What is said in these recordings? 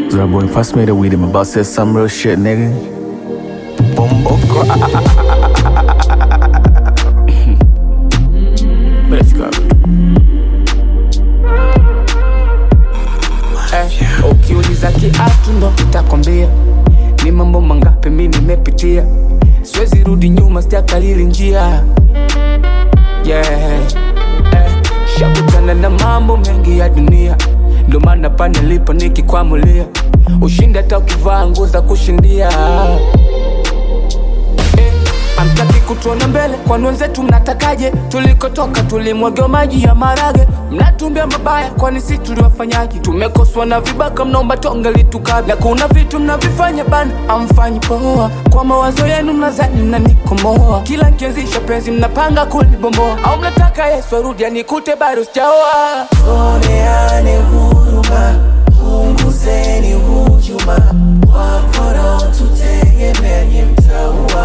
Zero boy, pass me the weed. I'm about to say some real shit, nigga. Bumbo Let's go. Eh, ukiuliza kiatu ndo nitakwambia ni mambo mangapi mi nimepitia, siwezi rudi nyuma, sijakalili njia yeah. eh, shakutana na mambo mengi ya dunia, ndo maana pa nilipo nikikwamulia, ushindi hata ukivaa nguo za kushindia eh, Amtaki kutuona mbele, kwani wenzetu mnatakaje? Tulikotoka tulimwagiwa maji ya marage, mnatumbia mabaya, kwani si tuliwafanyaje? Tumekoswa na vibaka, mnaomba tonge litukabe, na kuna vitu mnavifanya bana, amfanyi poa. Kwa mawazo yenu mnazani mnanikomoa, kila nkianzisha penzi mnapanga kulibomboa, au mnataka Yesu arudi anikute bado sijaoa. Oneane huruma, punguzeni hujuma, wapora tutegemea nye mtaua.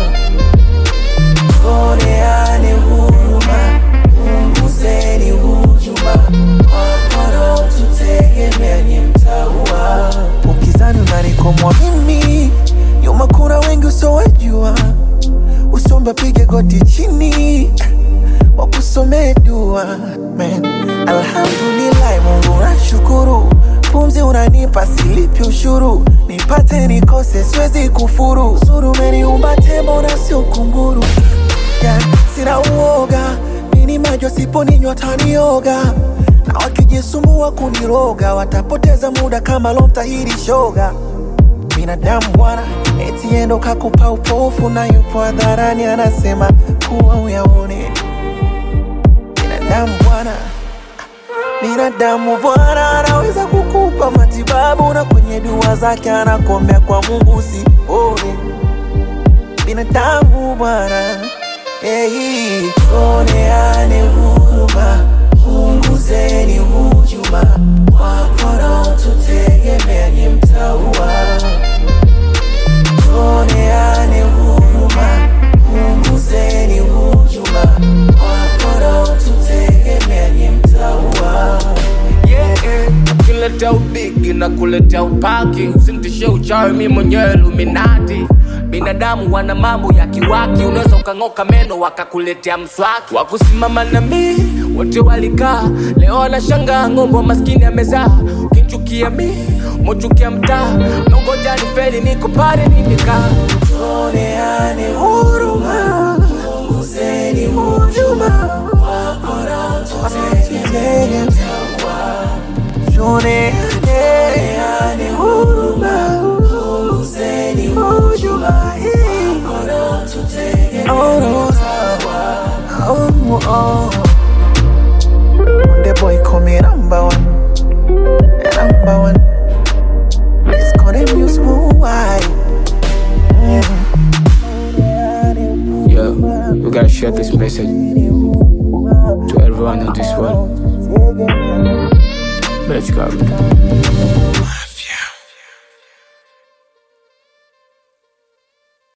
Oneane huruma, punguzeni hujuma, wapora tutegemea nye mtaua. Ukizani unanikomwa mimi, nyuma kuna wengi usowejua, usomba pige goti chini wakusomee dua Man, alhamdulillah Mungu nashukuru, pumzi unanipa silipi ushuru, nipate nikose siwezi kufuru, zuru umeniumba tembo na sio kunguru yeah, sina uoga mini majo siponinywa tanioga na wakijisumbua kuniroga watapoteza muda kama lomtahiri shoga binadamu bwana, eti endo kakupa upofu na yupo hadharani anasema kuwa uyaone. Binadamu bwana, binadamu bwana anaweza kukupa matibabu na kwenye dua zake anakuombea kwa Mungu usione. Binadamu bwana, hey, oneane huruma, punguzeni hujuma, wapora tutegemea nye mtaua Tuoneane huruma, punguzeni hujuma, wapora tutegemea nye mtaua. yeah, yeah. Ukileta ubigi na kuleta upaki, usintishe uchawi, mi mwenyewe Illuminati. Binadamu wana mambo ya kiwaki, unaweza ukang'oka meno wakakuletea mswaki. Wakusimama na mi wote walikaa, leo wanashangaa ng'ombe wa maskini amezaa. Ukinchukia mi mochukia mtaa, nongoja ni feli, niko pale nimekaa. Tuoneane huruma, punguzeni hujuma, wapora tutegemea mtaua. Tuoneane huruma, punguzeni hujuma, wapora tutegemea mtaua. Oh, oh. The boy call me number one, number one. It's called a muse why. Yo, we gotta share this message to everyone in this world. Let's go.